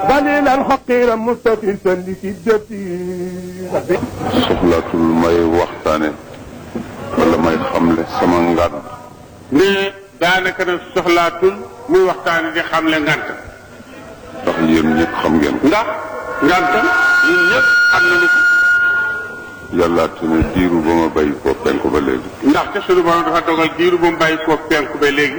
بليل الحقير مستفيسا لشدتي soxlaatul may waxtaane wala may xamle sama ngan ne daanaka nag soxlaatul muy waxtaane di xamle ngant ndax yéen ñëpp xam ngeen ko ndax ngant ñun ñëpp xam nañu ko yàlla te ne diiru ba ma bàyyi ko penku ba léegi ndaxte suñu borom dafa dogal diiru ba mu bàyyi koo penku ba léegi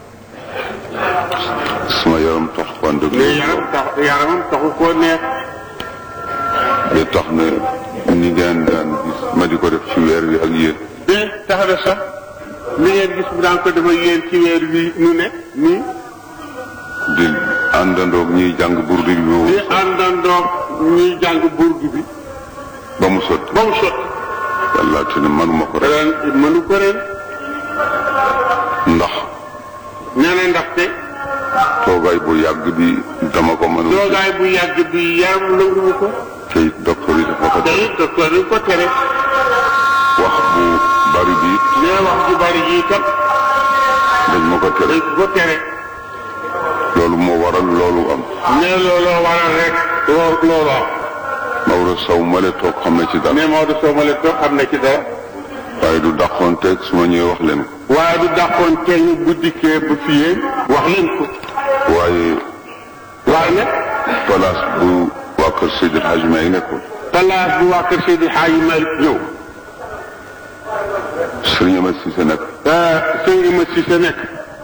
sama yaram tax wante ne yaram tax yaramam taxu koo neex ba tax na ni ngeen daan gis ma di ko def ci weer wi ak yéen de tax na sax li ngeen gis mu daan ko dafa yéen ci weer wi nu ne nii di àndandoog ñuy jàng burdi bi boobu di àndandoog ñuy jàng burdu bi ba mu sotti ba mu sotti yàlla te ne manuma ko rek ren mënu ko ren ndax nee na ndaxte toogaay bu yàgg bi dama ko mënul toogaay bu yàgg bi yaram nanguwu ko te it docteur yi dafa ko te def it docteur yi ko tere wax bu bari bi it nee wax ju bari yi kat dañ ma ko tere dañ ko tere loolu moo waral loolu am nee looloo waral rek loo loolu am Maodo Sow male toog xam ne ci dara nee Maodo Sow ma leen toog xam ne ci dara waaye du dàqoon teg su ma ñëwee wax leen ko waaye du dàqoon kenn bu dikkee ba fiyee wax leen ko waaye waaye nag place bu waa kër Seydil Hadj May nekkoon place bu waa kër Seydi Hadji Malick ñëw Sëriñ Amady Cissé nekk sëñ Ima Cissé nekk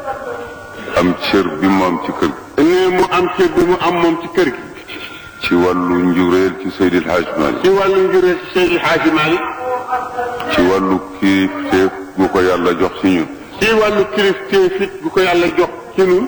am cër bi mu am ci kër gi nee mu am cër bi mu am moom ci kër gi ci wàllu njureel ci Seydil Hadj Malick ci wàllu njuree ci Seydi Hadji Malick ci wàllu kilifteef bu ko yàlla jox ci ñun ci wàllu kilifteef it bu ko yàlla jox ci ñun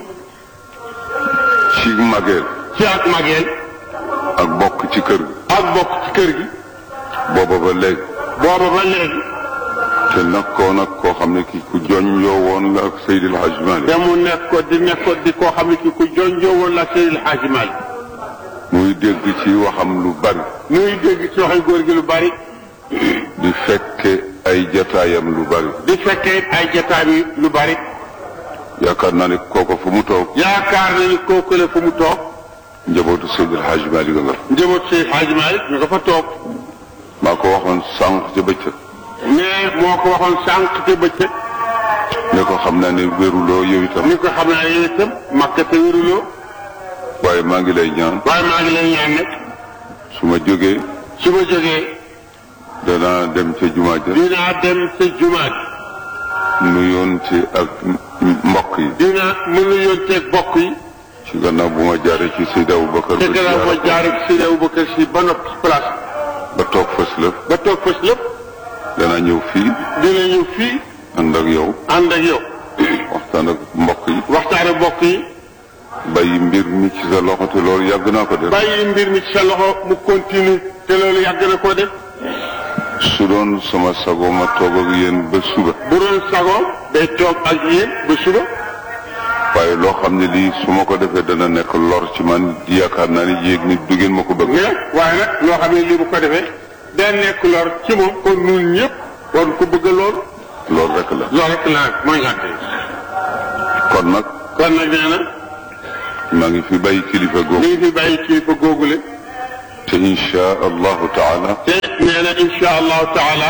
ci mageel ci ak mageel ak bokk ci kër gi ak bokk ci kër gi booba ba léegi booba ba léegi te nekkoon ak koo xam ne ki ku joñ yoo woon la ak Seydil Hadj Malick te mu nekk ko di nekk ko di koo xam ne ki ku jonjoo woon la Seydi Hadji Malick muy dégg ci waxam lu bari muy dégg ci waxi góor gi lu bari di fekke ay jataayam lu bari di fekkee ay jotaay bi lu bari yaakaar naa ne kooko fu mu toog yaakaar na ni kooku la fu mu toog njabootu Seydil Hadj Malick nga fa njaboot Seydi Hadji Malick ñu nga fa toog maa ko waxoon sànq ca bëccëg mais moo ko waxoon sànq te bëccëg ne ko xam naa ne wéruloo yow itam ni ko xam naa yow itam makka te wéruloo waaye maa ngi lay ñaan waaye maa ngi lay ñaan nag su ma jógee su ma jógee danaa dem ca jumaa ja dinaa dem sa jumaa nuyoon ci ak mbokk yi dinaa mën a yónteeg bokk yi ci gannaaw bu ma jaaree ci Seydi Aboubacar te ba gannaaw ma ziyaara ko jaar ak Seydi Aboubacar si ba noppi ci place ba toog fas lëf ba toog fas lépp danaa ñëw fii dina ñëw fii ànd ak yow ànd ak yow waxtaan ak mbokk yi waxtaane bokk yi bàyyi mbir mi ci sa loxo te loolu yàgg naa ko def bàyyi mbir mi ci sa loxo mu continue te loolu yàgg na koo def su doon sama sago ma toog ak yéen ba suba bu doon sago day toog ak yéen ba suba waaye loo xam ne lii su ma ko defee dana nekk lor ci man yaakaar naa ni yéeg nit du ngeen ma ko bëgg mais waaye nag loo xam ne lii bu ko defee day nekk lor ci moom kon ñun ñëpp war ko bëgg lool loolu rek la loolu rek la mooy ngànt yi kon nag kon nag nee na maa ngi fi bàyyi kilifa mi googu ngi fi bàyyi kilifa googule te insha allahu taala te nee na insha allahu taala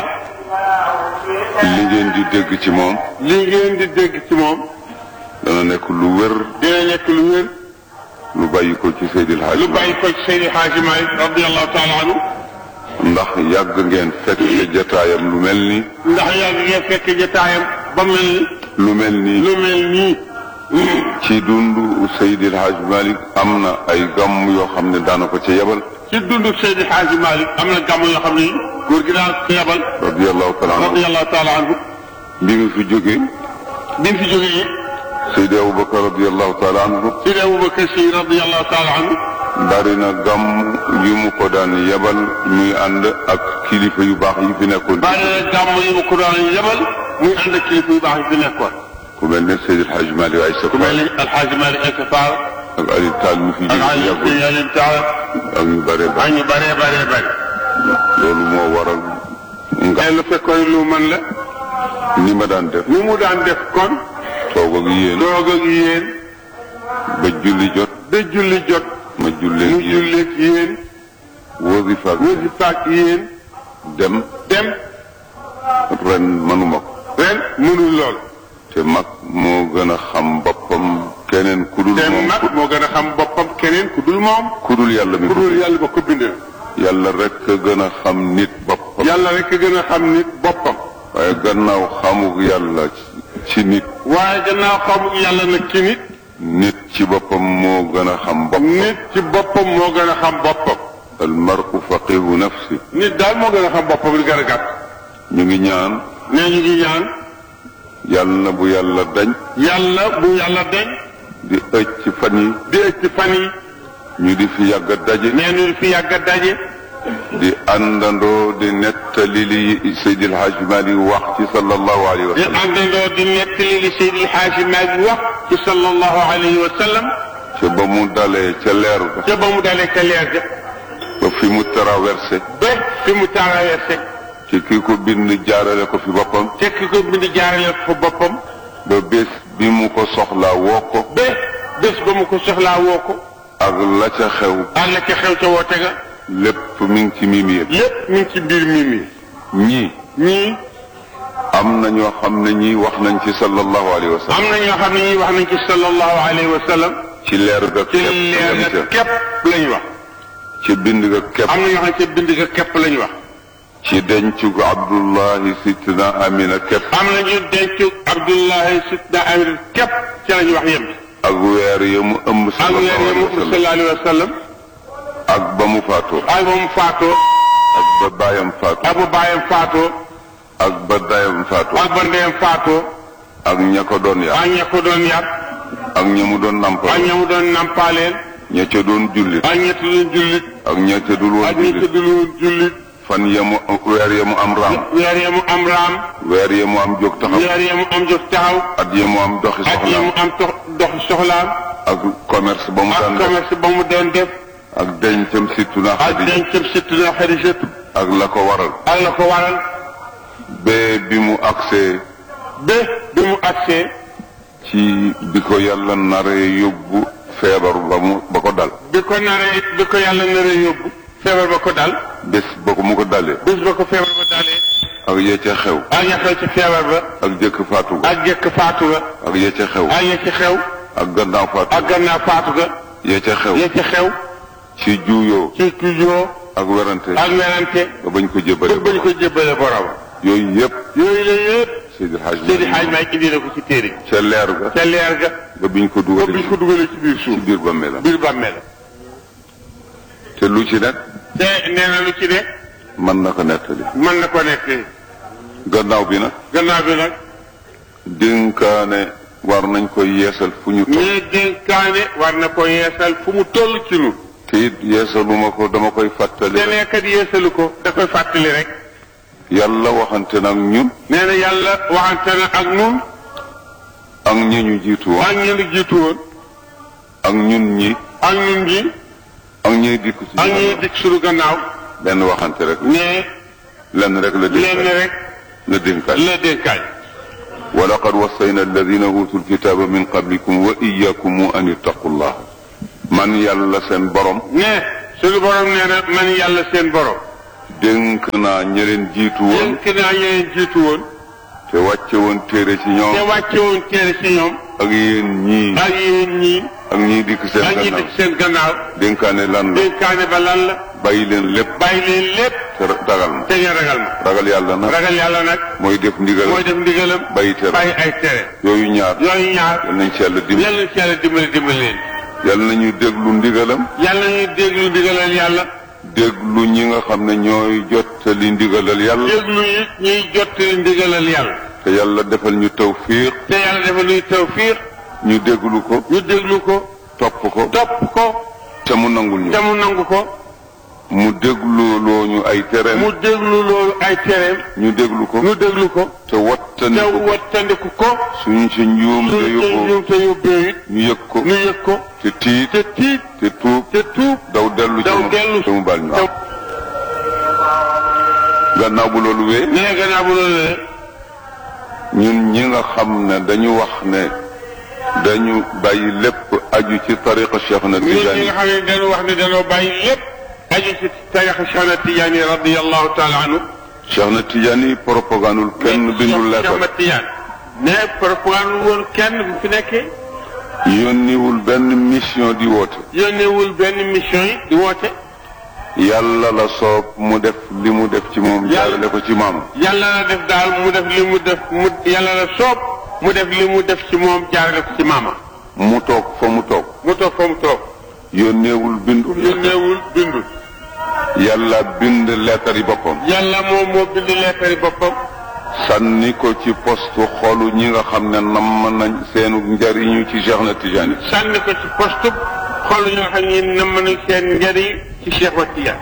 li ngeen di dégg ci moom li ngeen di dégg ci moom dana nekk lu wér dina nekk lu wér lu bàyyi ko ci Seydil Hadj lu bàyyi ko ci Seydi Hadji Malick radiallahu taala anhu ndax yàgg ngeen fekk jataayam lu mel ni ndax yàgg ngeen fekk jotaayam ba mel ni lu mel ni lu mel nii ci dundu Seydil Hadj Malick am na ay gàmm yoo xam ne daana ko ca yebal ci dundu Seydi Hadji Malick am na gàmm yoo xam ne góor gi daal ko yebal radiallahu taala anhu radiallahu taala anhu bi mu fi jógee bi mu fi jógee it Seydi Aboubacar radiallahu taala anhu Seydi Aboubacar Si radiallahu taala anhu bari na gàmm yu mu ko daan yebal muy ànd ak kilifa yu baax yi fi nekkoon bari na gàmm yi mu ko doon yebal muy ànd ak kilifa yu baax yi fi nekkoon ku mel ne Seydil Hadj Malick ay sa ku mel ni Alxaaji Malick Essa Fall ak Aliou Tall mi fi ak jóge Aliou yàggul Aliou Tall ak ñu bare ba ak ñu bëree bëree bëri loolu moo waral nga mais lu fekkoon lu mën la ni ma daan def ni mu daan def kon toog ak yéen doog ak yéen ba julli jot ba julli jot ma jullee mu yéen julleeg yéen wasifa ak wasifa ak yéen dem dem ren manuma ko ren mënul lool te mag moo gën a xam boppam keneen ku dul te moom mag moo gën a xam boppam keneen ku dul moom ku dul yàlla mi ku ko dul yàlla ba ko bindal yàlla rek a gën a xam nit boppam yàlla rek a gën a xam nit boppam waaye gannaaw xamuk yàlla ci nit waaye gannaaw xamul yàlla nag ci nit nit ci boppam moo gën a xam boppam nit ci boppam moo gën a xam boppam al mar'u faqihu nafsi nit daal moo gën a xam boppam li gën a gàtt ñu ngi ñaan nee ñu ngi ñaan yàlla na bu yàlla dañ yàlla bu yàlla deñ di ëcc ci fan yi di ëcc ci fan yi ñu di fi yàgg a daje nee ñu fi yàgg a daje di àndandoo di nettali li Seydil Hadj Malick wax ci sallallahu alayhi wa di sallam àndandoo di nettali li Seydi El Hadji Malick wax ci sallallahu alayhi wa sallam ca ba mu dalee ca leer ga ca ba mu dalee ca leer ga ba fi mu traversé ba fi mu traversé ci ki ko bind jaarale ko fi boppam te ki ko bind jaarale ko boppam ba bés bi mu ko soxlaa woo ko ba bés ba mu ko soxlaa woo ko ak la ca xew ak la ca xew ca woote ga lépp mi ngi ci mimi yëpp lépp mi ngi ci biir mi mi ñii ñii am na ñoo xam ne ñii wax nañ ci sallallahu alayhi wa sallam am na ñoo xam ne ñii wax nañ ci sallallahu alayhi wa sallam ci leer ga ci képp leer lañ ga ca képp lañ wax ci bind ga képp am na ñoo xam ne ca bind ga képp lañ wax ci dencu Abdullahi Sidna Amina képp am na ñu denc Abdullahi Sidna Amir képp ci lañ wax yem ak weer ya mu ëmb ak weer sallallahu yi alayhi mu wa sallam sallallahu alayhi wa sallam ak ba mu faatoo ak ba mu faatoo ak ba baayam faatoo ak ba baayam faatoo ak ba dayam faatoo ak ba ndeyam faatoo ak ña ko doon yar ak ña ko doon yar ak ña mu doon ak nampal ña mu doon nampaaleel ña ca doon jullit ak ña doon jullit ak ña ca dul woon ak ña jullit dul woon jullit fan ya mu weer ya mu am raam weer ya mu am raam weer ya mu am jóg taxaw weer ya mu am jóg taxaw at ya mu am doxi ak ya soxlaam mu am dox dox soxlaam ak commerce ba mu ak daan def commerce ba mu doon def ak dencam surtout na ak Xadija dencam surtout na Xadijatu ak la ko waral ak la ko waral ba bi mu agsee ba bi mu agsee ci bi ko yàlla naree yóbbu feebar ba mu ba ko dal bi ko naree bi ko yàlla naree yóbbu feebar ba ko dal bés ba ko mu ko dalee bés ba ko feebar ba dalee ak ya ca xew ak ya xew ci feebar ba ak jëkk faatu ga ak jëkk faatu ga ak ya ca xew ak ya ci xew ak gannaaw faatu ak gannaaw faatu ga ya ca xew ya ci xew ci juuyoo ci tujoo ak werante ak werante ba bañ ko jëbale ba bañ ko jébbale borom yooyu yëpp yooyu la yëpp Seydil Hadj Seydi Hadj Malick indi na ko ci téere bi ca leer ga ca leer ga ba biñ ko ba dugalee biñ ko dugalee ci biir ci suuf biir bàmmeelam biir bàmmeel te lu ci nekk te nee na lu ci ne mën na ko nettali mën na ko nekk gannaaw bi nag gannaaw bi nag dénkaane war nañ koy yeesal fu ñu toll ñii dénkaane war na ko yeesal fu mu toll ci nu te it yeesaluma ko dama koy fàttali te nekkat yeesalu ko da koy fàttali rek yàlla waxante nag ñun nee na yàlla waxante na ak nun ak ñi ñu jiitu woon ak ñi jiitu woon ak ñun ñi ak ñun ñi ak ñiy dikk ci ak ñi dikk suñu gannaaw benn waxante rek ne lenn rek la lenn dénkaane rek la dénkaane la dénkaay wa laqad wassayna alladina utul kitaba min qablikum wa iyakum an ittaqullah man yàlla seen borom ne suñu borom nee na man yàlla seen borom dénk naa ñi leen jiitu woon dénk naa ñeneen jiitu woon te wàcce woon téere ci te ñoom wàcce woon téere ci ñoom ak yéen ñii ak yéen ñii ak ñii dikk seen ak ñi gannaaw dikk seen gannaaw dénkaane lan la dénkaane ba lan la bàyyi leen lépp bàyyi leen lépp te ragal ma te ngeen ragal ma ragal yàlla nag ragal yàlla nag mooy def ndigal mooy def ndigalam bàyyi tere bàyyi ay tere yooyu ñaar yooyu ñaar yal nañ ci yàlla dimbali yàlla na ci yàlla dimbali dimbali leen yal nañu déglu ndigalam yàlla ñuy déglu ndigalal yàlla déglu ñi nga xam ne ñooy jottali ndigalal yàlla déglu it ñuy jottali ndigalal yàlla te yàlla defal ñu tawfiq te yàlla dafa nuy tawfiq ñu déglu ko ñu déglu ko topp ko topp ko te mu nangul ñu te mu nangu ko mu déglu loo ñu ay tereem mu déglu loolu ay tereem ñu déglu ko ñu déglu ko te te wattandiku ko wattandiku ko suñu ci njuum te suñu te yóbboo ñum te yóbbee it ñu yëg ko ñu yëg ko te tiit te tiit te tuub te tuub daw dellu ci daw moom dellu te mu baal ñu te am gannaaw bu loolu wee nee gannaaw bu loolu le ñun ñi nga xam ne dañu wax ne dañu bàyyi lépp aju ci tariqa Cheikh na ñun ñi Tijaani nga xam ne dañu wax ne dañoo bàyyi lépp aju ci tariqa Cheikh na Tijaani radiyallahu taala anhu Cheikh na Tijaani propagandul kenn bindul Cheikh lettre na Tijaani ne propagande woon kenn bu fi nekkee yónniwul benn mission di woote yónneewul benn mission yi di woote yàlla la soob mu def li mu def ci moom Yàlla- jaarale ko ci maam yàlla la def daal mu def li mu def mu yàlla la soob mu def li mu def ci moom jaarale ko ci maama mu toog fa mu toog mu toog fa mu toog yónneewul bindul yónneewul bindul yàlla bind lettre yi boppam yàlla moom moo bind leetari boppam sànni ko ci poste xolu ñi nga xam ne namm nañ seenu njariñu ci Cheikh na Tijaani sànni ko ci poste xool ñoo xam ne na mën a seen njëriñ ci Cheikh wa Tijaan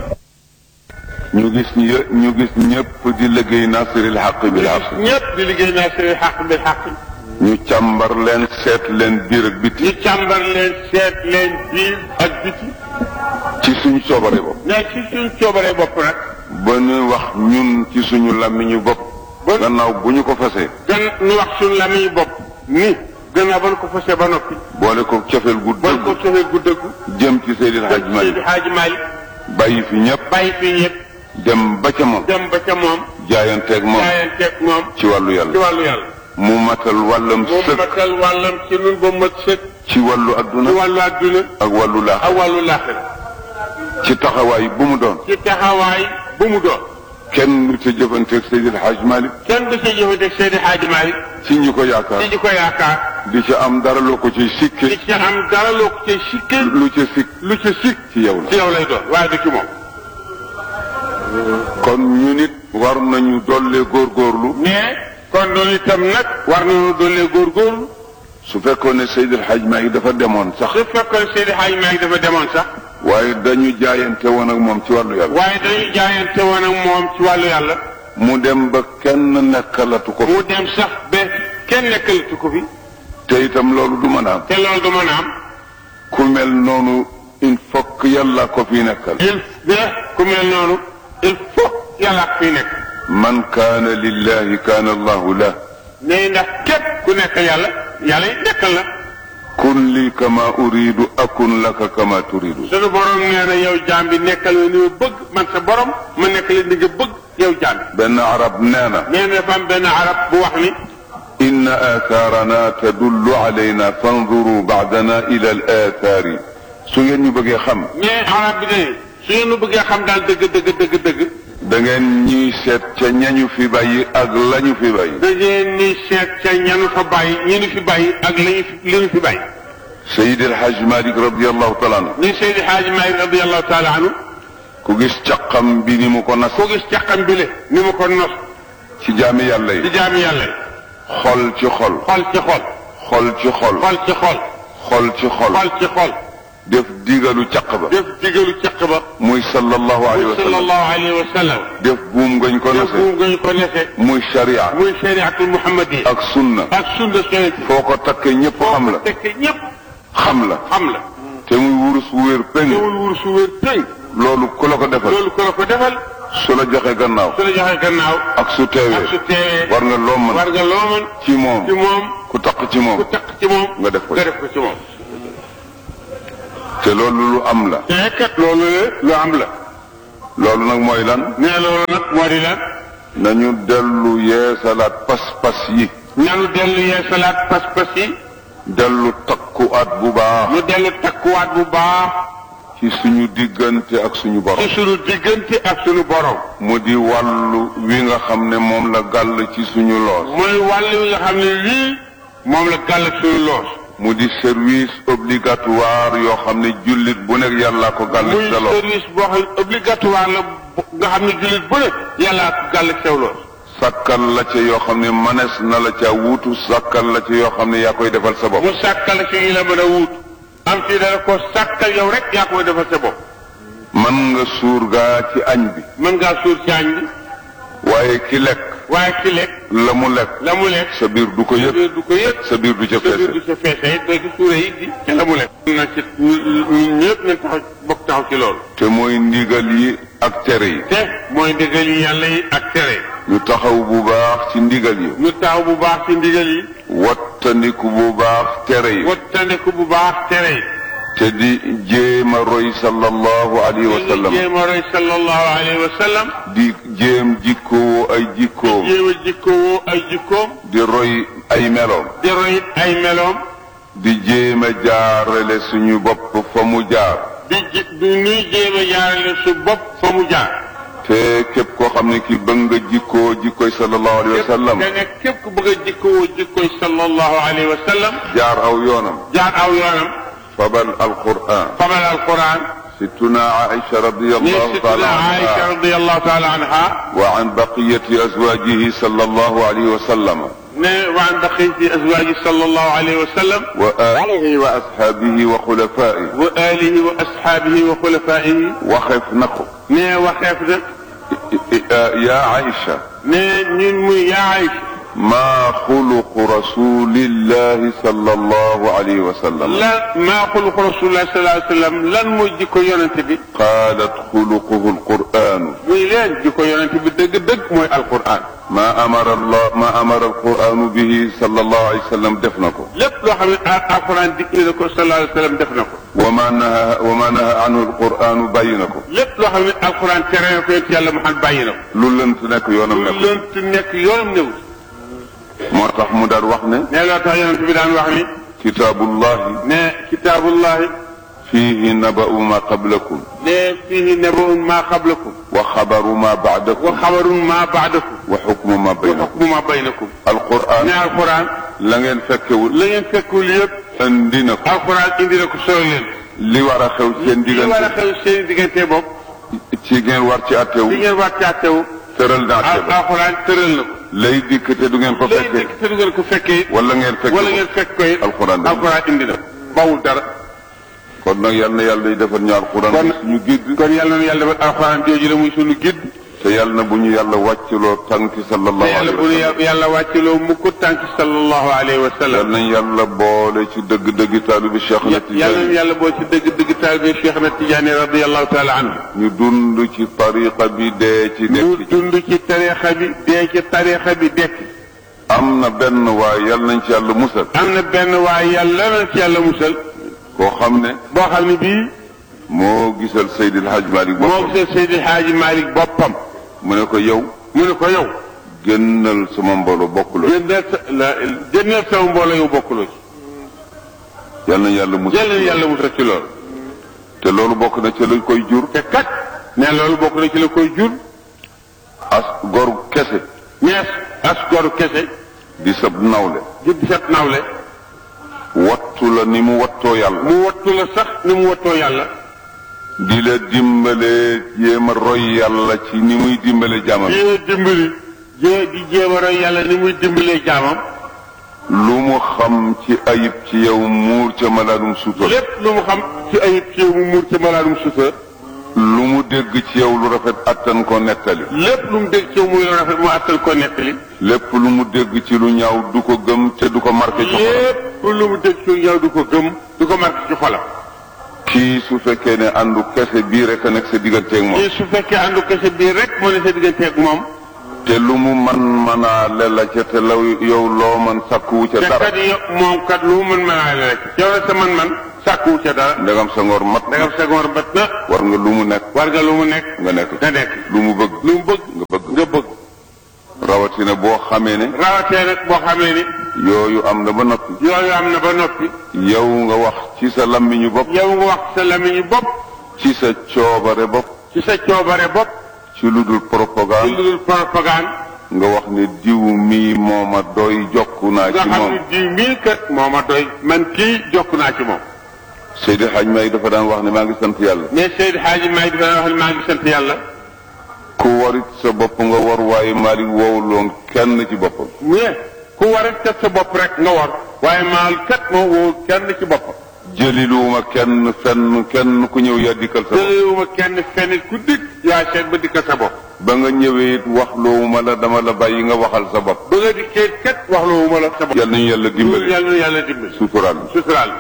ñu gis ñë- ñu gis ñëpp di liggéey nasiril xaq bil xaq ñëpp di liggéey naa seen xaq bi xaq ñu càmbar leen seet leen biir ak biti ñu càmbar leen seet leen biir ak biti ci suñu coobare bopp mais ci suñ coobaree bopp nag ba ñu wax ñun ci suñu làmmiñu bopp Ba- gannaaw bu ñu ko fasee gën ñu wax suñ lamiñ bopp ni gannaaw ba nu ko fasee ba noppi boole ko cofeel gu ba nu ko dëgg sofee gu dëggu jëm ci Seydil Hadj Seydi Malick Haaji Maalik bàyyi fi ñëpp bàyyi fi ñëpp dem ba ca moom dem ba ca moom jaayanteeg moom jaayanteeg moom ci wàllu ci yàlla wàllu yàlla mu matal wàllam moom sëkk matal wàllam ci nun ba mat sëkk ci wàllu ci adduna wàllu àdduna ak wàllu laax ak wàllu laaxira ci taxawaay bu mu doon ci taxawaay bu mu doon kenn du ca jëfanteeg Seydil Hadj Malick kenn du ci jëfanteeg Seydi Haaji Maalik ci ñi ko ci yaakaar ñi ko yaakaar di ca am dara loo ko ci di sikke ci am dara loo ko ci sikke lu ca sikk lu ci sikk ci yow ci la yow lay doon waaye du ci moom kon ñu nit war nañu dollee góorgóorlu mais kon loolu itam nag war nañu doolee góorgóorlu su fekkoon ne Seydil Hadj Malick dafa demoon sax su fekkoon Seydi Haaji Maalik dafa demoon sax waaye dañu jaayante woon ak moom ci wàllu yàlla waaye dañuy jaayante woon ak moom ci wàllu yàlla mu dem ba kenn nekkalatu ko mu dem sax ba kenn nekkalatu ko fi te itam loolu du mën a am te loolu du mën a am ku mel noonu il faut que yàlla ko fi nekkal il be ku mel noonu il faut yàlla ak fii nekk man kaana lillahi kaana allahu lah ne ndax képp ku nekk yàlla yàlla it nekkal la kun li kama uridu akun laka kama turidu sunu borom nee na yow jaam bi nekkal la ni ma bëgg man sa borom ma nekk la ni nga bëgg yow jaam bi benn arab nee na nee na dafa am benn arab bu wax ni inna aathaarana tadullu alayna fanzuru baadana ila al aathaari su ngeen ñu bëggee xam mais arab bi ne su ngeen nu bëggee xam daal dëgg dëgg dëgg dëgg da ngeen ñuy seet ca ñañu fi bàyyi ak lañu fi bàyyi da ngeen ni seet ca ñanu fa bàyyi ñi nu fi bàyyi ak lañu fi li nu fi bàyyi Seydi El Hadj Malick radiallahu taala anhu ni Seydi Haaji Maalik radiyallahu taala anhu ku gis caqam bi ni mu ko nas koo gis caqam bi le ni mu ko nos ci jaami yàlla di yi jaami yàlla yi xol ci xol xol ci xol xol ci xol xol ci xol xol ci xol xol ci xol def digalu caq ba def digalu caq ba muy sallallahu alayhi wa sallam sallallahu alayhi wa sallam def buum ngañ ko def nase buum nga ñu ko nese muy sharia muy shariatul muhammadi ak sunna ak sunna sooy foo ko takkee ñëpp xam la tekk ñëpp xam la xam la te muy wurus wu wér péng teewul wur su wér tëng loolu ku la ko defal loolu ko la ko defal su la joxe gannaaw su la joxee gannaaw ak su ak su teewee teewee war nga loo mën war nga loo mën ci moom ci moom ku takk ci ku moom takk ci moom nga def ko nga def ko ci moom te loolu lu am la te kat loolu la lu am la loolu nag mooy lan nee loolu nag moo di lan nañu dellu yeesalaat pas-pas yi nanu dellu yee salaat pas-pas yi dellu takkuwaat bu baax nu dellu takkuwaat bu baax ci suñu diggante ak suñu borom ci sunu diggante ak sunu borom mu di wàllu wi nga xam ne moom la gàll ci suñu loos mooy wàll wi nga xam ne lii moom la gàll ak sunu loos mu di service obligatoire yoo xam ne jullit bu nekk yàllaa ko gàll muy ci sa loos service boo xam ne obligatoire la bu- nga xam ne jullit bu ne yàllaa ko gàll ak sew loos sàkkal la ca yoo xam ne manes na la ca wuutu sàkkal la ca yoo xam ne yaa koy defal sa bopp mu sàkkal ci yi la mën a wuut am ci dara ko sàkkal yow rek yaa koy defal sa bopp man nga suur gaa ci añ bi mën ngaa suur ci añ bi waaye ki lekk waaye ki lekk la mu lekk la mu lekk sa biir du ko sa yëg biir du ko yëg sa biir du ca sa biir du feese sa feese it day suure it di ca la mu lekk na ci ñun ñëpp nañ taxaw bokk taxaw ci loolu te mooy ndigal yi ak tere yi te mooy ndigal yi yàlla yi ak tere ñu taxaw bu baax ci ndigal yi ñu taxaw bu baax ci ndigal yi wattandiku bu baax tere yi wattandiku bu baax tere yi te di jéem a roy sallallahu alayhi wa sallam jéem a roy sallallahu alayhi wa sallam di jéem jikkoo ay jikkoom jéem a jikkowoo ay jikkoom di roy ay meloom di roy ay meloom di jéem a jaarale suñu bopp fa mu jaar di ji du nuy jéem a jaarale su bopp fa mu jaar te képp koo xam ne ki bëgg nga jikkoo jikkoy sallallahu alayhi wa sallam da nga képp ku bëgg a jikkowoo jikkoy sallallahu alayhi wa sallam jaar aw yoonam jaar aw yoonam fabal alquran fabal alquran ستنا عائشة رضي ni الله تعالى situna Aïcha عنها radiallahu taala anha وعن بقية أزواجه صلى الله عليه وسلم ne waan baqiyati azwaaji sallallahu alayhi wa sallam وآله وأصحابه وخلفائه wa alihi wa ashaabihi wa xulafaihi وخف نقو ne waxeef nag يا عائشة ne ñun muy yaa Aïcha ما خلق رسول الله صلى الله عليه وسلم lan maa xuluqu rasulullah sallallahu alayhi wa sallam lan mooy jikko yonente bi قالت خلقه القرآن muy leen jikko yonente bi dëgg-dëgg mooy alquran ما أمر الله ما أمر القرآن به صلى الله عليه وسلم دفنكم lépp loo xam ne al- alquran digle na ko sallallahu alayhi wa sallam def na ko وما نهى وما نهى عنه القرآن بينكم lépp loo xam ne alquran tere na ko yonent yàlla Muhammad bàyyi na ko lu lënt nekk yoonam lu nekk lënt nekk yoonam néew moo tax mu daal wax ne ne loo tax yonente bi daan wax ni kitaabullahi ne kitaabullahi fiihi naba'u ma qablakum ne fihi nabaun ma qablakum wa xabaru ma wa ba'dakum xabarun ma baadakum wa xukmu ma wa baynakum xukmu ma baynakum alquran ne alquran la ngeen fekkewul la ngeen fekkul yëpp andi na ko alquran indi na ko solo leen li war a xew seen li war a diggante xew seen diggante bopp ci ngeen war ci attewu li ngeen war ci àttewu tëral na atte al ba alquran tëral na ko lay dikk te du ngeen ko lay fekkee dikk te du ngeen ko fekkee wala ngeen fekk wala ko ngeen fekk ko it alquran dana alquran indi na bawul dara kon nag yal na yàlla defal ñu alquran kon suñu gidd kon yàlla na yàlla defal alquran jooju la muy sunu gidd te yàlla na bu ñu yàlla wàccloo tànki te sallallahu yàlla alayhi bu wa nu sallam yàlla wàcciloo mukk tànk sallallahu alayhi wa yal sallam nañ yàlla boole ci dëgg-dëgg taalibi Cheikh na yàlla na Tijaani yàlla boo ci dëgg dëgg taalibe Cheikh na Tijaani radiyallahu taala anhu ñu dund ci tariqa bi dee ci ñu nekk ci dund ci tariixa bi dee ci tariixa bi dekk am na benn waaye yal nañ ci yàlla musal am na benn waaye yàlla na ci yàlla musal koo xam ne boo xam ne bii moo gisal Seydil Hadj Malick moo boppam gisal Seydi Xaaji Malick boppam mu ne ko yow mu ne ko yow génnal sama mbooloo bokkuloo jëndeel sa la jëndeel sama mbooloo yow bokkuloo ci yal nañ yàlla musal jël leen yàlla musal ci loolu te loolu bokk na ci lañ koy jur te kat ne loolu bokk na ci la koy jur as gor kese ñees as goru kese di sab nawle di set nawle wattu la ni mu wattoo yàlla mu wattu la sax ni mu wattoo yàlla di la dimbale jéem a roy yàlla ci ni muy dimbale jaamam jéem a dimbali jé di jéem a roy yàlla ni muy dimbalee jaamam lu mu xam ci ayib ci yow muur ca malaanum suutal lépp lu mu xam ci ayib ci yow mu muur ci malaanum sutura lu mu dégg ci yow lu rafet attan ko nettali lépp lu mu dégg ci yow muy lu rafet mu àttal ko nettali lépp lu mu dégg ci lu ñaaw du ko gëm te du ko marqué ci xolam lépp lu mu dégg ci yow du ko gëm du ko marqué ci xolam kii su fekkee ne àndu kese bii rek a nekk sa digganteeg moom te su fekkee àndu kese bii rek moo ne sa digganteeg moom te lu mu man manaa lela ca te law yow loo man sàkkuwu ca te dara kat yow moom kat lu mu mën mën rek yow la sa man-man sàkkuwu ca dara ndegam sa ngor mat na ndegam sa ngoor bat na war nga lu mu nekk war nga lu mu nekk nga nekk nga nekk lu mu bëgg lu mu bëgg nga bëgg nga bëgg rawatina boo xamee ne rawatee nag boo xamee ni yooyu am na ba noppi yooyu am na ba noppi yow nga wax ci sa lammiñu bopp yow nga wax sa lamiñu bopp ci sa coobare bopp ci sa coobare bopp ci lu dul ci propagande lu dul propagande nga wax ne diw mii mooma doy jokku naa nga ci xam moom ne di mii kat moo ma doy man kii jokk naa ci moom Seydi Hadj May dafa daan wax ne maa ngi sant yàlla mais Seydi Hadji May dafa wax ne maa ngi sant yàlla ku warit sa bopp nga war waaye Malick woowuloon kenn ci boppam mais ku war a kat sa bopp rek nga war waaye maal kat moo woo kenn ci boppam jëliluwuma kenn fenn kenn ku ñëw yaa dikkal sa bopp jëlewuma kenn fenn ku dikk yaa seet ba dikkal sa bopp ba nga ñëwee it wax loowuma la dama la bàyyi nga waxal sa bopp ba nga dikkee kat wax loowuma la sa bopp yal nañu yàlla dimbali yàlla na yàlla dimbali suturaal suturaal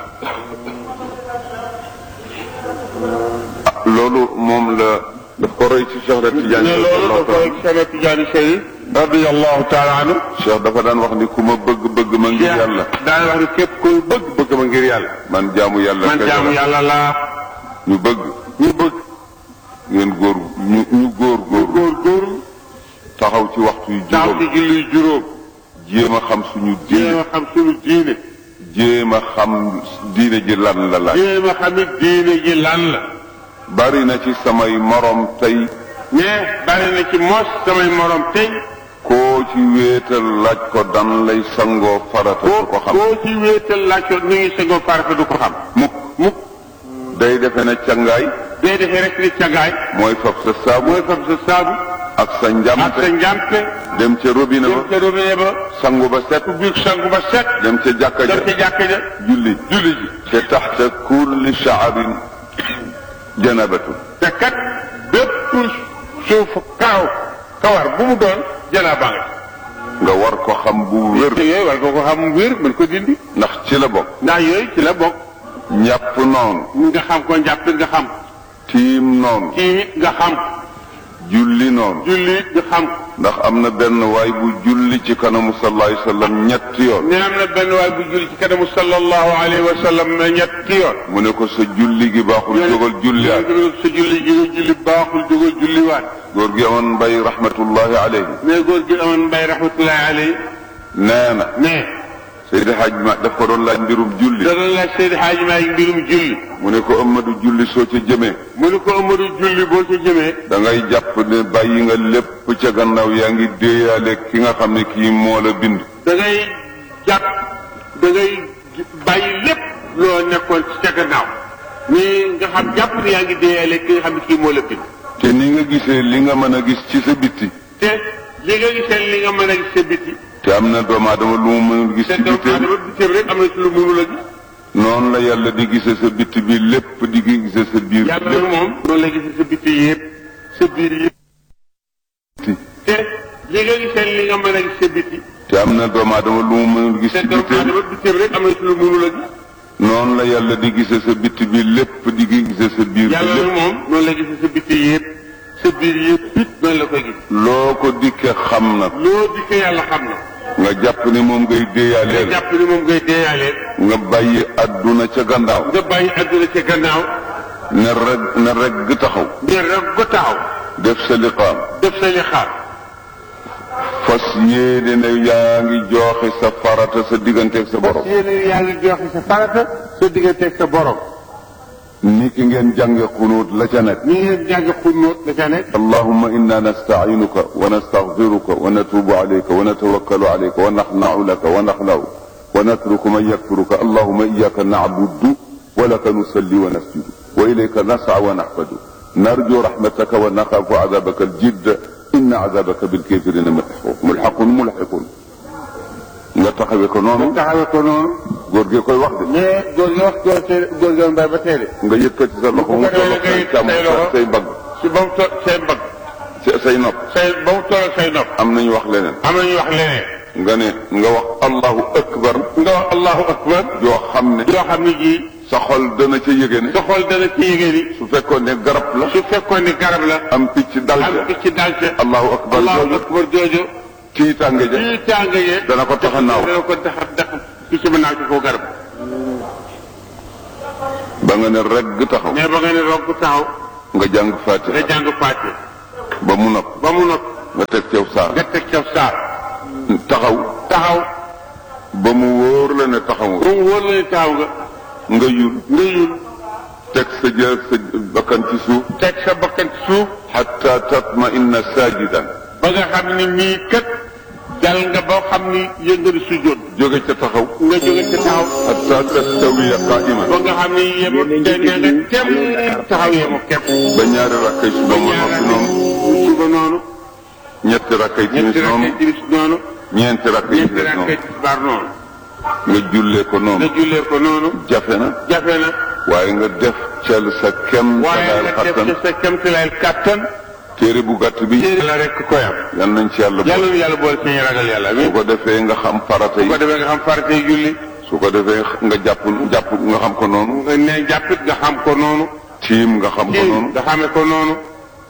loolu moom la daf ko roy ci Cheikh Ahmed Tidiane ne loolu da koy Cheikh Tidiane Chérif radiyallahu taala anhu Cheikh dafa daan wax ni ku ma bëgg bëgg ma ngir yàlla daan wax ni képp koy bëgg bëgg ma ngir yàlla man jaamu yàlla man kese jaamu la. yàlla laa ñu bëgg ñu bëgg ngeen góor ñu ñu góor góor góor góorlu taxaw ci waxtu yu daaw juróom ci julli juróom jéem a xam suñu jéem diine a xam suñu diine jéem a xam diine ji lan la laaj jéem a xam it diine ji lan la bari na ci samay morom tey mais bari na ci mos samay morom tey koo ci wéetal laaj ko dan lay sangoo farata koo du ko xam koo ci wéetal laaj ko ni ngi sangoo farata du ko xam mukk mukk day defe ne cangaay day defee rek ni cagaay mooy fab sa saabu mooy fab sa saabu ak sa ak sa njamte njàmpe dem ca robinet dem ba ca robinet ba sangu ba set biir sangu ba set dem ca jàkka ja dem ca jàkka ja julli julli ji te taxta kulli sha'abin janabatu te kat bépp suuf kaaw kawar bu mu doon janaaba nga nga war ko xam bu wér te yooyu war nga ko xam wér mën ko dindi ndax ci la bokk ndax yooyu ci la bokk ñàpp noonu nga xam ko njàpp nga xam tiim noonu kii it nga xam julli noonu julli it nga xam ndax am na benn waay bu julli ci kanamu sallallahu alayhi wa sallam ñetti yoon ne am na benn waay bu julli ci kanamu sallallahu alayhi wa sallam ne ñetti yoon mu ne ko sa julli gi baaxul jógal julliwaat sa julli gi nga julli baaxul jógal julliwaat góor gi amoon mbay rahmatullahi alayhi mais góor gi amoon mbay rahmatullahi alayhi nee na mais Seydi Hadj ma daf ko doon laaj mbirum julli da doon laaj Seydi Hadji Maalik mbirum julli mu ne ko Amadou julli soo ca jëmee mu ne ko Amadou julli boo ca jëmee da ngay jàpp ne bàyyi nga lépp ca gannaaw yaa ngi déeyaale ki nga xam ne kii moo la bind da ngay jàpp da ngay bàyyi lépp loo nekkoon ci ca gannaaw ni nga xam jàpp ne yaa ngi déeyale ki nga xam ne kii moo la bind te ni nga gisee li nga mën a gis ci sa bitti te li nga gisee li nga mën a gis sa biti te am na doomu aadama lu mu mënul gis te ci doomu bitteem aadama bitim rek am na ci lu mënul a gis noonu la yàlla di gisee sa bitti bi lépp di gisee sa biir yàlla lépp nag moom noonu la gisee sa biti yëpp sa biir yëpp te li nga gisee li nga mën a gis sa biti te am na doomu aadama lu mu mënul gis te ci doomu bitteem aadama bitim rek am na ci lu mënul a gis noonu la yàlla di gisee sa bitti bi lépp di gisee sa biir bi yàlla nag lépp moom noonu la gisee sa biti yëpp sa biir yëpp it noonu la koy gis loo ko dikkee xam na loo dikkee yàlla xam na nga jàpp ne moom ngay nga déeyaaleel jàpp ni moom ngay deeyaalee nga bàyyi adduna ca gannaaw nga bàyyi àdduna ci gannaaw ne reg ne reg taxaw ngir rek ko taxaw def sa liqaam def sa li xaar fas yéene ne yaa ngi jooxe sa farata sa digganteeg sa borom yéen yaa ngi joxe sa farata sa digganteeg sa borom ni ki ngeen jànge xunuut la ca nekk ni ngeen jàng xunóot la ca nekk اللهم إنا نستعينك ونستغفرك ونتوب عليك ونتوكل عليك ونخنع لك ونخلع ونترك من يكفرك اللهم إياك نعبد ولك نصلي ونسجد وإليك نسعى ونحفد نرجو رحمتك ونخاف عذابك الجد إن عذابك بالكافرين ملحق ملحق ملحق nga taxawee ko noonu taxawee ko noonu góor gi koy wax de mais góor gi wax góor teel góor gi mbay ba teele nga yëkkati sa loxo mu toll ak say càmm say loxo. say mbagg si ba mu toll say mbagg say say nopp say ba mu toll say nopp am nañu wax leneen am na ñu wax leneen nga ne nga wax allahu akbar nga wax allahu akbar yoo xam ne yoo xam ne jii sa xol dana ca yëge ne sa xol dana ci yëgee ni su fekkoon ne garab la su fekkoon ni garab la am picc dal am ca picc dal ca allahu akbar allahu jooju akbar jooju kii tànge ja lii tàng yee dana ko tax a naaw dana ko tax a tax picc mën naa ci kaw garab ba nga ne regg taxaw mais ba nga ne roog taxaw nga jàng nga fatiha jàng fàtte ba mu nopp ba mu nopp nga teg cew saar nga teg ca saar taxaw taxaw ba mu wóor la ne taxaw ba mu wóor la ne taxaw nga nga yul nga yul teg sa jë sa bakkan ci suuf teg sa bakkan ci suuf xatta tatma inna sajidan ba nga xam ne nii kat dal nga boo xam ni yëngatu sujjóot jóge ca taxaw nga jóge ca taxaw xatta tastawiya qaima ba nga xam ni yemu te ne nga kem taxaw yemu kem ba ñaari rakkay suba mu noppi noonu suba noonu ñetti rakkay timis ñetti noonu rakkay timis noonu ñeenti rakkay ñetti timis noonu rakkay tisbaar noonu nga jullee ko nga noonu jullee ko noonu jafe na jafe na waaye nga def cel sa kem waaye salaal nga def xattan ci sa kemtilayel kàttan téere bu gàtt bi yàlla rek koy am yal nañ ci yàlla yàlla boole nu yàlla boole ci ñu ragal yàlla su ko defee nga xam farata bu ko yi defee nga xam faratee julli su ko defee nga jàpp jàpp nga xam ko noonu nga ne jàppit nga xam ko noonu tiim nga xam ko kii noonu nga xamee ko noonu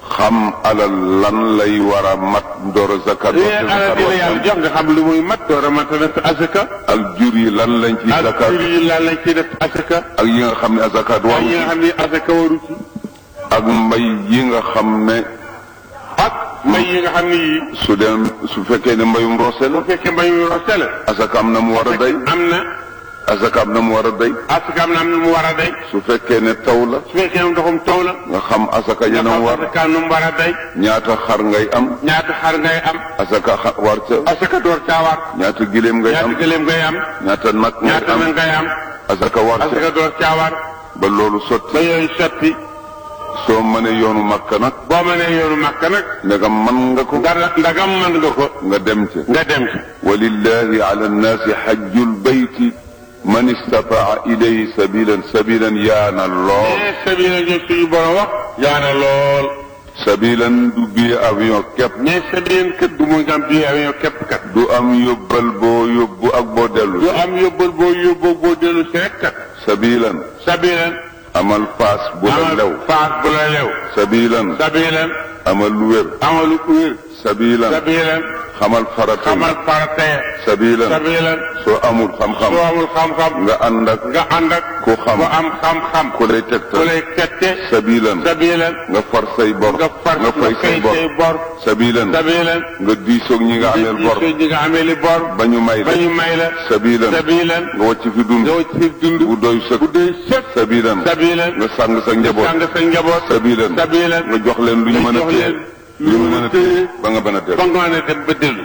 xam alal lan lay war a mat door a zakat li alal di la yàlla jox nga xam lu muy mat door a mat a def asaka ak jur yi lan lañ ci ak zakat jur yi lan lañ ci def asaka ak yi nga xam ne zakat ak waru yi nga ci xam ni asaka waru ci ak mbay yi nga xam ne ak mbay yi nga xam ni yii su dem su fekkee ne mbayum roose la bu fekkee mbay mi roste la asaka am na mu war a day am na asaka am na mu war a day asaka am na am na mu war a day su fekkee ne taw la su fekkee ne ndoxum taw la nga xam asaka nga yeneen xam war asaka nu mu war a day ñaata xar ngay am ñaata xar ngay am asaka xa- war ca asaka door caa war ñaata gileem ngay am ñaata gëléem ngay am ñaata nag ngay ñaata am na ngay am asaka war ca asaka door caa war ba loolu sotti ba yooyu sotti soo mënee yoonu makka nag boo mënee yoonu màkk nag ndegam man nga ko nga ndagam mën nga ko nga dem ca nga dem ci walillahi ala nnaasi xajjul bayti man istataa ilayhi sabilan sabilan yaana lool mais sabila ñoom suñu borom wax yaana lool sabilan du bii avion képp mais sabila kët du muy am bii avion képp kat du am yóbbal boo yóbbu ak boo dellu du am yóbbal boo yóbboo boo dellu si rek kat sabilan sabilan amal paas bu la lew amal faas bu la lew sabilan sabilan amal lu wér amalu wér sabilan sabilan xamal farata xamal faratee sabilan sabilan soo amul xam-xam soo amul xam-xam nga ànd ak nga ànd ak ku xam ku am xam-xam ku lay ku tegtal lay tette sabilan sabilan nga far say bor nga far nga fay say bor say bor sabilan sabilan nga diisoog ñi nga ameel bor ñi nga amee li bor ba ñu may ba la ñu may la sabilan sabilan nga wàcc fi dund nga ci dund bu doy sëkk bu doy sëkk sabilan sabilan nga sàng sa njaboot sàng sa njaboot sabilan sabilan nga jox leen lu ñu nga mën a jox téye leen lu ñu mën a téye ba nga mën a ba dellu nga mën a dem ba dellu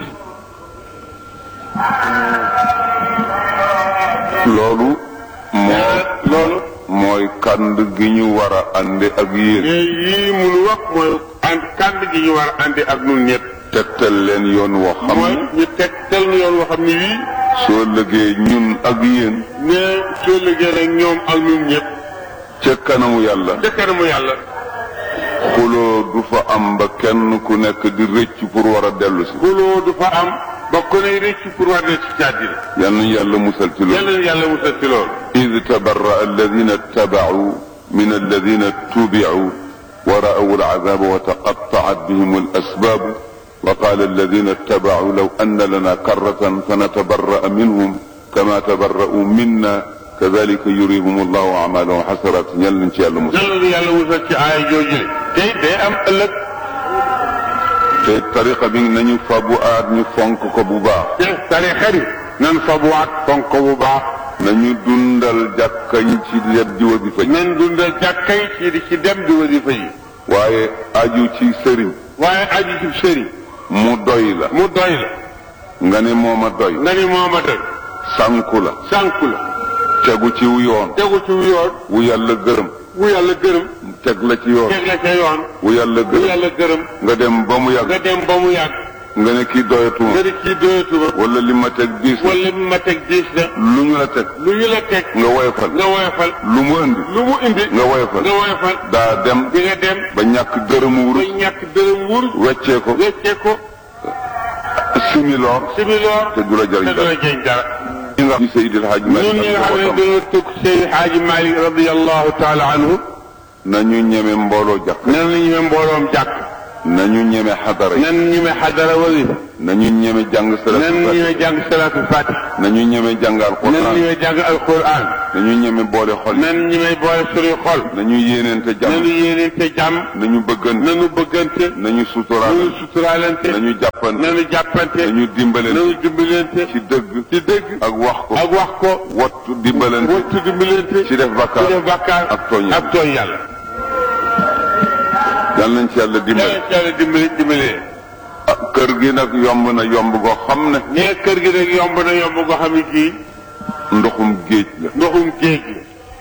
loolu moo loolu mooy kànd gi ñu war a àndi ak yéen mais yii munu wax mooy ànd kànd gi ñu war a àndi ak nun ñëpp tegtal leen yoon woo xam mooy ne ñu teg tel ñu yoon woo xam ne wii soo lëgee ñun ak yéen ne soo liggéey rek ñoom ak nun ñëpp ca kanamu yàlla ca kanamu yàlla xuloo du fa am ba kenn ku nekk di rëcc pour war a dellu si xuloo du fa am ba ku ne rëcc pour war ne ci jàddina yal nañu yàlla musal ci loolu yàlla na yàlla musal ci loolu إذ تبرأ الذين اتبعوا من الذين اتبعوا ورأوا العذاب وتقطعت بهم الأسباب وقال الذين اتبعوا لو أن لنا كرة فنتبرأ منهم كما تبرأوا منا كذلك يريهم الله أعمالهم حسرات يلا إن شاء الله مسلم yàlla na yàlla musal ci aaya jooju le tey day am ëllëg te tariqa bi nañu fabu aat ñu fonk ko bu baax te tarixa bi nan fa bu waat fonk ko bu baax nañu dundal jàkka yi ci leb di wasifa yi nan dundal jàkkay ci di ci dem di wasifa yi waaye aju ci sëriñ waaye aju ci sëriñ mu doy la mu doy la nga ne mooma doy nga ni mooma doy sànku la sànku la tegu ci wu yoon tegu ci yoon wu yàlla gërëm wu yàlla gërëm teg la ci yoon teg la ca yoon wu yàlla wu gërëm yàlla gërëm nga dem ba mu nga yàgg dem ba mu yàgg nga ne kii doyatuma nga di kii doyatuma wala li ma teg diis na wala mi ma teg diis na lu ñu la teg lu ñu la teg nga woyofal nga woyofal lu mu indi lu mu indi nga woyofal nga woyofal daa dem di nga dem ba ñàkk dërëmu ba wurus ñàkk dërëm wur weccee ko weccee ko similoor similoor te du la te jëriñ du la dara jëriñ dara ñi nga xam Seydil Hadj ñun Malick ñi nga ak xam ne njabootam dañoo tukk Seydi Xaaji Malik radiallahu taala anhu nañu ñeme mbooloo jàkk nan la ñeme mbooloom jàkk nañu ñeme xadara yi nan ñeme xadara wasifa nañu ñeme jàng nan salatu ñeme jàng salatu fatih nañu ñeme jàng nan alquran ñeme jàng alquran nañu ñeme boole xol yi nan ñeme boole suñuy xol nañu yéeneente nanu jàmm yéeneente jàmm nañu bëggante nanu bëggante nañu suturaal nanu suturaalante nañu jàppante nanu jàppante nañu dimbalante nanu dimbalante ci dëgg ci dëgg ak wax ko ak wax ko wattu dimbalante wattu dimbalante ci def ci bakkaar def bàkkaar ak tooñ ak tooñ yàlla yal nañ ci yàlla dimbale yàlla ci yàlla dimbali dimbalee ah kër gi nag yomb na yomb goo xam ne nee kër gi nag yomb na yomb goo xam ne kii ndoxum géej la ndoxum géej gi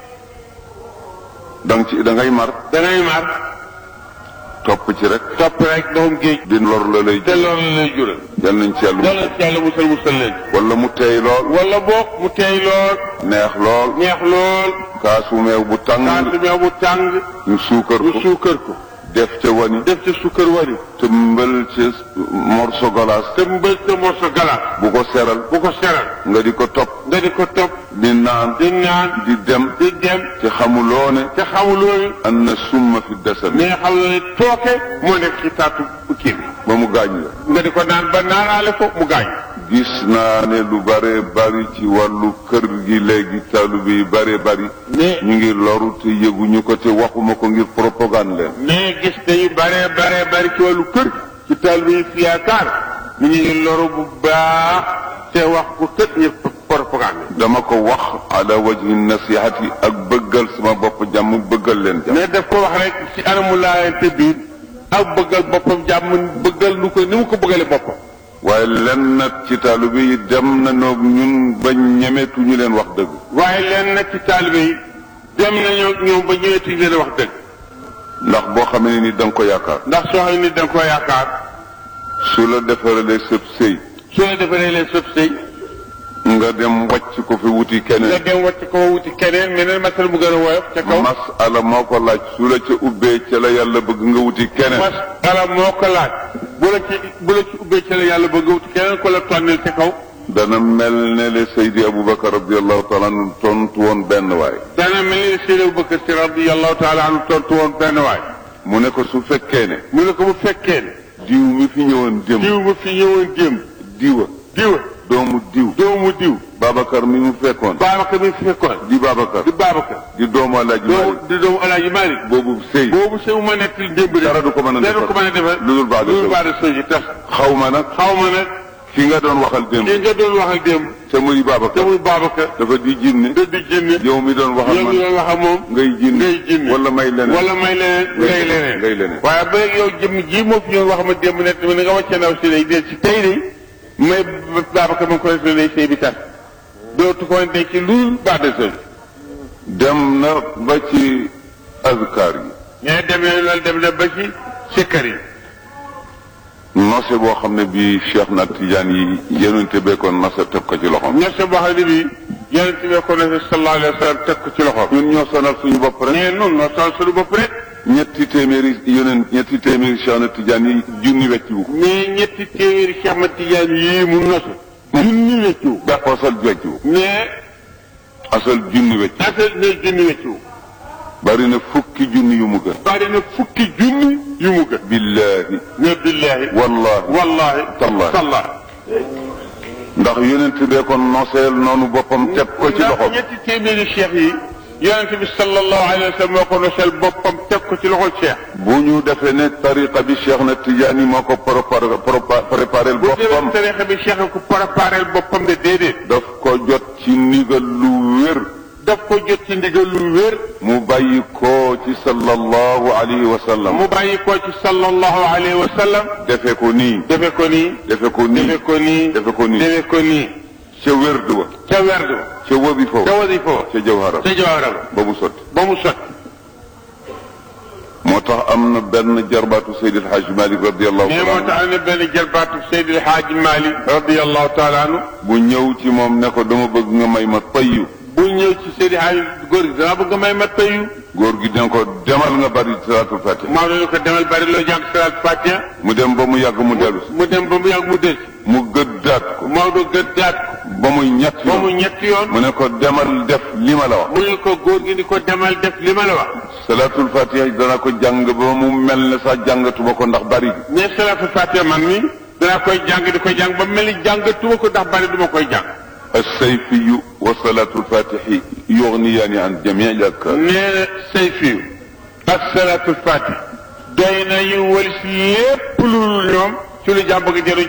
dang ci da ngay mar dangay mar topp ci rek topp rek ndoxum géej di lor la lay te jël loolu la lay jural yal nañ ci yàlla yàlla musal ci yàlla musal musal leen wala mu teey lool wala boog mu teey lool neex lool neex lool kaasu meew bu tàng kaasu meew bu tàng ñu suukar ñu ko suukar ko def ca wani def ca sukkar wari tëmbal ca morso galaas te mbël te morso galaas bu ko seral bu ko seral nga di ko topp nga di ko topp di naan di naan di dem di dem te xamuloo ne te xamuloo an na summa fi dasami mais xam nga ne tooke moo nekk ci taatu kii bi ba mu gaañ la nga di ko naan ba naanaale ko mu gaañ gis naa ne lu bare bari ci wàllu kër gi léegi taalibe yi bare bari mais ñu ngi loru te yëguñu ko te waxuma ko ngir propagande leen mais gis nañu bare bare bari ci wàllu kër ci taal bi fi yaakaar ñu ngi loru bu baax te wax ko kët ñu propagande dama ko wax ala wajhi nasihati ak bëggal sama bopp jàmm bëggal leen jàmm mais daf ko wax rek ci anamu laayante biir ak bëggal boppam jàmm bëggal lu ko ni mu ko bëggale boppam waaye len nag ci taalibe yi dem nañoo ñun ba ñemetuñu leen wax dëgg waaye leen nag ci taalibe yi dem nañoo ñoom ba ñëweti leen wax dëgg ndax boo xamee ni da nga ko yaakaar ndax soo xam ni da nga koo yaakaar su la defaralee sëb sëy su la defaree leen sëb sëy nga dem wàcc ko fi wuti nga keneen dem wàcc ko wuti keneen meneen masal mu gën a woyof ca kaw masala moo ko laaj su la ca ubbee ca la yàlla bëgg nga wuti keneen mas ala moo ko laaj bu la ci bu la ci ubbee ci la yàlla bëgg wuti keneen ko la tonnel ca kaw dana mel ne le Seydi Aboubacar radiallahu taala anhu tontu woon benn waay dana mel ni Seydi Abubakar Si radiyallahu taala anhu tontu woon benn waay mu ne ko su fekkee ne mu ne ko bu fekkee ne diw mi fi ñëwoon démb diw ma fi ñëwoon démb diwa diwa doomu diw doomu diw Babacar mi mu fekkoon Babacar mi fi fekkoon di Babacar di Babacar di doomu Alaaji doomu Maalik di doomu Alaaji Maalik boobu sëy boobu sëy ma nekk démb de dara du ko mën a dara du ko mën a defar lu dul baax de lu dul sëy baax de sëy ji tax xaw ma nag xaw ma nag ki nga doon waxal démb ki nga doon wax ak démb te muy te Babacar muy Babacar dafa di jinne da di jinne yow mi doon waxal yow mi man doon wax ak moom ngay jinne ngay jinne wala may leneen wala may leneen ngay leneen ngay leneen. waaye ba yow jëm ji moo fi ñëw wax ma démb ne tamit nga wàcce ndaw si day del si tey de may Babacar ma ko def lay sëy bi tas dootu ko denc ci lu baax de sëy dem na ba ci azkar yi mais demee loolu dem na ba ci sikkar yi nose boo xam ne bii Cheikh na Tidiane yi yonente bee ko nose teg ko ci loxoom ñor sa boo xam ne bii yonent bi ko ne sallallahu alayhi wa sallam teg ko ci loxoom ñun ñoo sonal suñu bopp rek mais noonu noo sol suñu bopp rek ñetti téeméeri yonent ñetti téeméeri Cheikh na Tidiane yi junni wecc wu ko mais ñetti téeméeri Cheikh Ahmad Tidiane yii mu nosu junni weccu ba asal wecc wu mais asal junni wecc affaire ne junni weccu bari na fukki junni yu mu gën bari na fukki junni yu mu gën billahi ne billahi wallahi wallahi Tallahi. tallahi ndax yonent bee ko noseel noonu boppam teg ko ci ndax loxoom ñetti téeméeri cheikh yi yonent bi sallallahu alayhi wa sallam moo ko nosel boppam teg ko ci loxol cheikh bu ñu defee ne tariqa bi Cheikh na Tidiane yi moo ko préparé préparé bu demee boppam tarixa bi cheikh ko préparé boppam de déedéet daf ko jot ci ndigal lu wér daf ko jot ci ndigal lu wér mu bàyyi ko ci sallallahu alayhi wa sallam mu bàyyi ko ci sallallahu alayhi wa sallam defe ko nii defe ko nii defe ko nii defe ko nii defe ko nii defe ko nii ca wérdu wa ca werdu ca wabi foofu ca wasifa wa ca jawhara ca jawaaram ba mu sotti ba mu sotti moo tax am na benn jarbaatu Seydi El Hadj Malick radiallahu mais moo taala tax am na benn jarbaatu Seydi El Hadji Malick radiallahu taala anhu bu ñëw ci moom ne ko dama bëgg nga may ma tayyu bu ñëw ci Seydi Hadji góor gi dama bëgg nga may ma payu góor gi dina ko demal nga bari salaatul fatiha maa ngi ko demal bari loo jàng salaat Fatiha mu dem ba mu yàgg mu dellu si mu dem ba mu yàgg mu des mu gëddaat ko Maodo gëddaat ko ba muy ñett ba mu yoon ñetti yoon mu ne ko demal def li ma la wax mu ne ko góor gi di ko demal def li ma la wax salaatul fatiha dana ko jàng ba mu mel ne sax jàngatuma ko ndax bari gi mais salaatu Fatiha man mi danaa koy jàng di ko jàng ba mel ni jàngatuma ko ndax bari duma koy jàng alsayfiyu wa salaatul fatihi yugniyaani an jamii al adkaar nee na say fiiw ak salaatul Fatiha doy na yu walis lépp lu ñoom ci lu jàmm bëgg jëriñ